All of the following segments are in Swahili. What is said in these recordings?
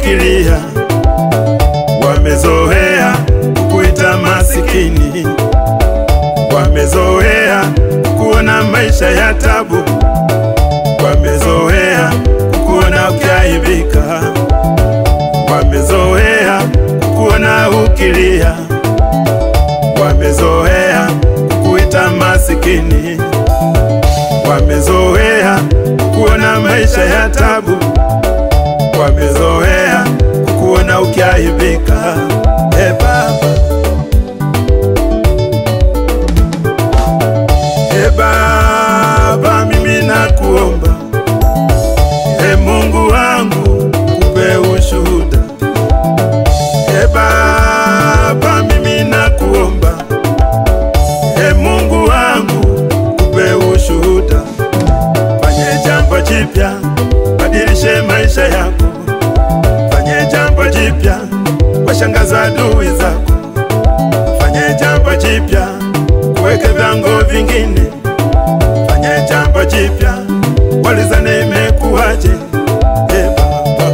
ukilia, wamezoea kukuita masikini, wamezoea kuona maisha ya tabu, wamezoea kukuona ukiaibika, wamezoea kukuona ukilia, wamezoea kukuita masikini, wamezoea kuona maisha ya tabu, wamezoea kukuona ukiaibika. E Baba, e Baba, mimi nakuomba, e Mungu wangu, kupe ushuhuda. E Baba, mimi nakuomba, e Mungu wangu, kupe ushuhuda. Fanye jambo jipya, badilishe maisha yako. Fanye jambo jipya, washangaza adui zako. Fanye jambo jipya, kuweke vyango vingine. Fanye jambo jipya, walizane imekuwaje? E Baba,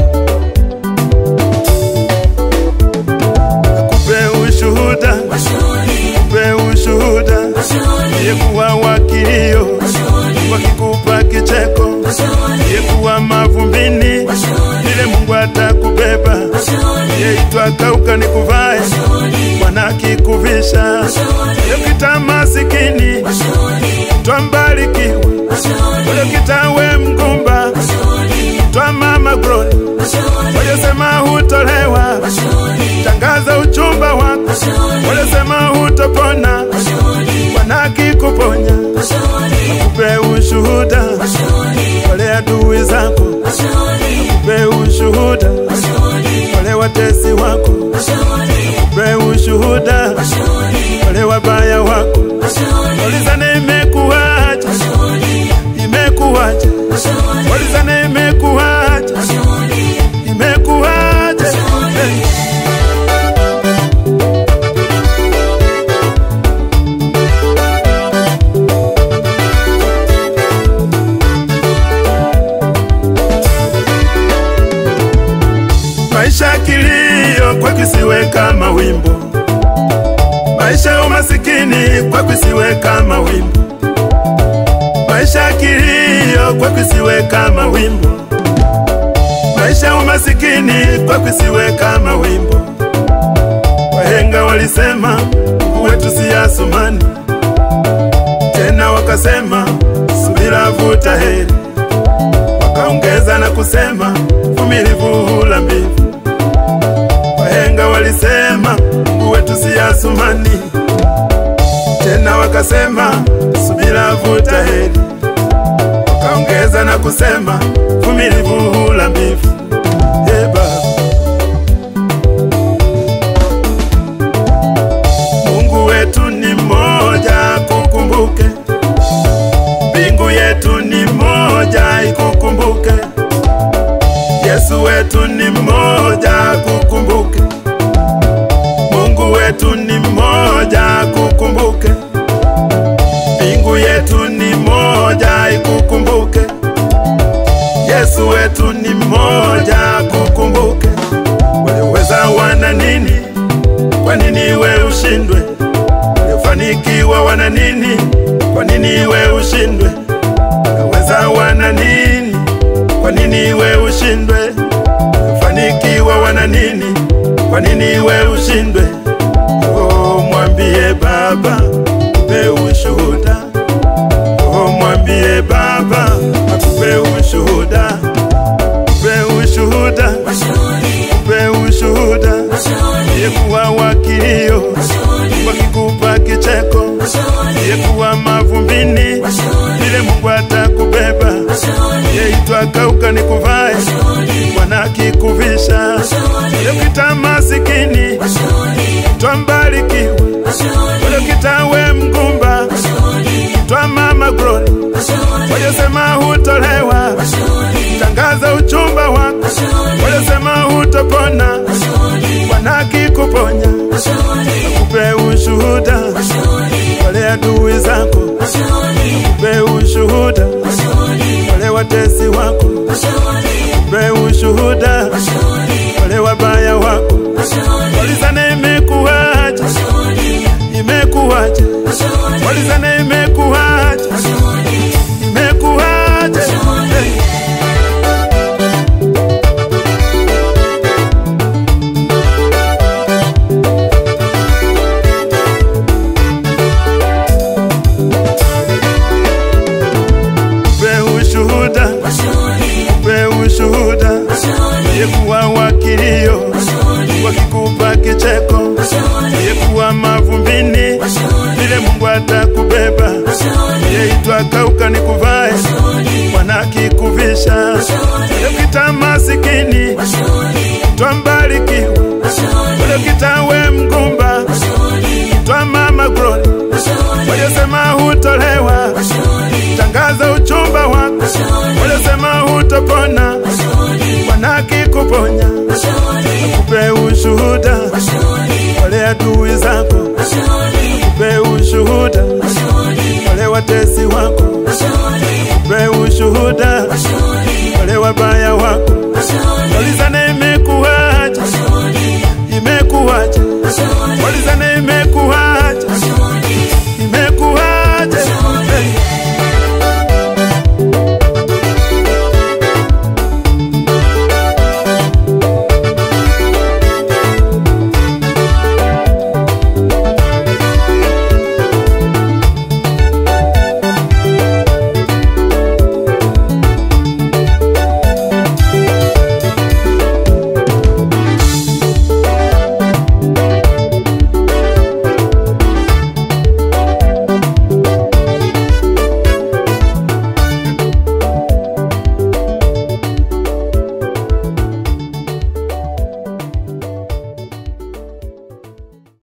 kupe ushuhuda, kupe ushuhuda, yekuwa wakilio, wakikupa kicheko, yekuwa mavumbini, ile Mungu atakubeba, yeitwa kauka nikuvae, Bwana akikuvisha, yokita masikini, twambarikiwa, yokita we mgumba, twa mama glory, waliosema hutolewa, tangaza uchumba wako, waliosema hutopona, Bwana akikuponya, akupe ushuhuda, wale adui zako, akupe ushuhuda, wale watesi wako, akupe ushuhuda, wale wabaya wako, walizane imekuwaje, imekuwaje, walizane imekuwaje, imekuwaje, hey. Maisha ya kilio kwa kisiwe kama wimbo, maisha ya umasikini kwa kisiwe kama wimbo, maisha ya kilio kwa kisiwe kama wimbo, maisha ya umasikini kwa kisiwe kama wimbo. Wahenga walisema Mungu wetu si Asumani, tena wakasema subira vuta heri, wakaongeza na kusema vumilivu hula mbivu. Wahenga walisema Mungu wetu si Asumani, tena wakasema subira vuta heri, wakaongeza na kusema vumilivu hula mbivu. Ee Baba, Mungu wetu ni mmoja, kukumbuke. Mbingu yetu ni moja, ikukumbuke. Yesu wetu ni mmoja, kukumbuke. Mungu wetu ni mmoja, kukumbuke. Mbingu yetu ni moja, ikukumbuke. Yesu wetu ni mmoja, kukumbuke. Walioweza wana nini? Kwa nini we ushindwe? Waliofanikiwa wana nini? Kwa nini we ushindwe? Walioweza wana nini? Kwa nini we ushindwe? Waliofanikiwa wana nini? Kwa nini we ushindwe? Oh, mwambie Baba, akupe ushuhuda. Oh, mwambie Baba, akupe ushuhuda. Akupe ushuhuda, akupe ushuhuda. Yekuwa wakilio, wakikupa kicheko, yekuwa mavumbini, vile Mungu atakubeba. Yeitwa kauka nikuvae, Bwana akikuvisha. Yokita masikini, twambarikiwa. Yokita we mgumba, twa mama glory, waliosema hutolewa, tangaza uchumba wako, waliosema hutopona, Bwana akikuponya, akupe ushuhuda, wale adui zako, akupe ushuhuda, wale watesi wako, akupe ushuhuda, wale kicheko, uliyekuwa mavumbini, vile Mungu atakubeba. Uliyeitwa kauka ni kuvae, Bwana akikuvisha. Uliokita masikini, twambarikiwa. Uliokita we mgumba, twa mama Glory. Waliosema hutolewa, tangaza uchumba wako. Waliosema hutopona,